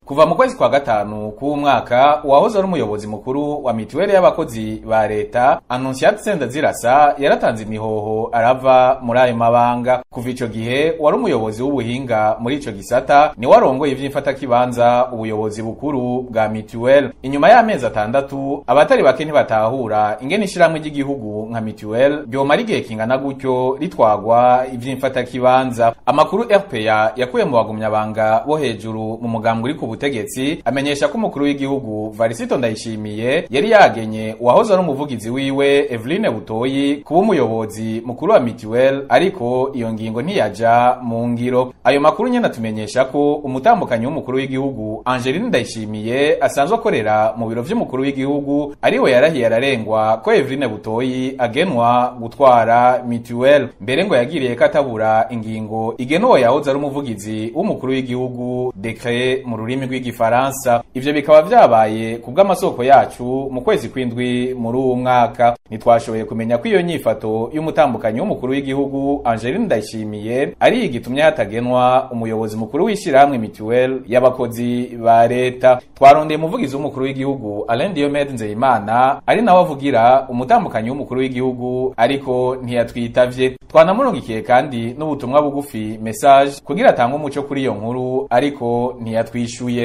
kuva mu kwezi kwa gatanu k'uwo mwaka uwahoze ari umuyobozi mukuru wa mituweli y'abakozi ba leta Annonciate Sendazirasa yaratanze imihoho arava muri ayo mabanga kuva ico gihe wari umuyobozi w'ubuhinga muri ico gisata ni warongoye ivy'imfatakibanza ubuyobozi bukuru bwa mituweli inyuma y'amezi atandatu abatari bake ntibatahura ingene ishirahamwe ry'igihugu nka mituweli ryomara igihe kingana gutyo ritwagwa ivy'imfatakibanza amakuru RPA yakuye mu bagumyabanga bo hejuru mu mugambi uri ku butegetsi amenyesha ko umukuru w'igihugu Varisito Ndayishimiye yari yagenye uwahoze ari umuvugizi wiwe Eveline Butoyi kuba umuyobozi mukuru wa mituweli ariko iyo ngingo ntiyaja mu ngiro ayo makuru nyene atumenyesha ko umutambukanyi w'umukuru w'igihugu Angeline Ndayishimiye asanzwe akorera mu biro vy'umukuru w'igihugu ariwe yarahiye ararengwa ko Eveline Butoyi agenwa gutwara mituweli mbere ngo yagiriye ko atabura ingingo igenuwe yahoze ari umuvugizi w'umukuru w'igihugu decret mu rurimi rw'igifaransa ivyo bikaba vyabaye ku bw'amasoko yacu mu kwezi kw'indwi muri uwo mwaka ntitwashoboye kumenya ko iyo nyifato y'umutambukanyi w'umukuru w'igihugu Angeline Ndayishimiye ari igitumye hatagenwa umuyobozi mukuru w'ishirahamwe mituweli y'abakozi ba leta twarondeye umuvugizi w'umukuru w'igihugu Alain Diomede Nzeyimana ari nawe avugira umutambukanyi w'umukuru w'igihugu ariko ntiyatwitavye twanamurongikiye kandi n'ubutumwa bugufi message kugira atange umuco kuri iyo nkuru ariko ntiyatwishuye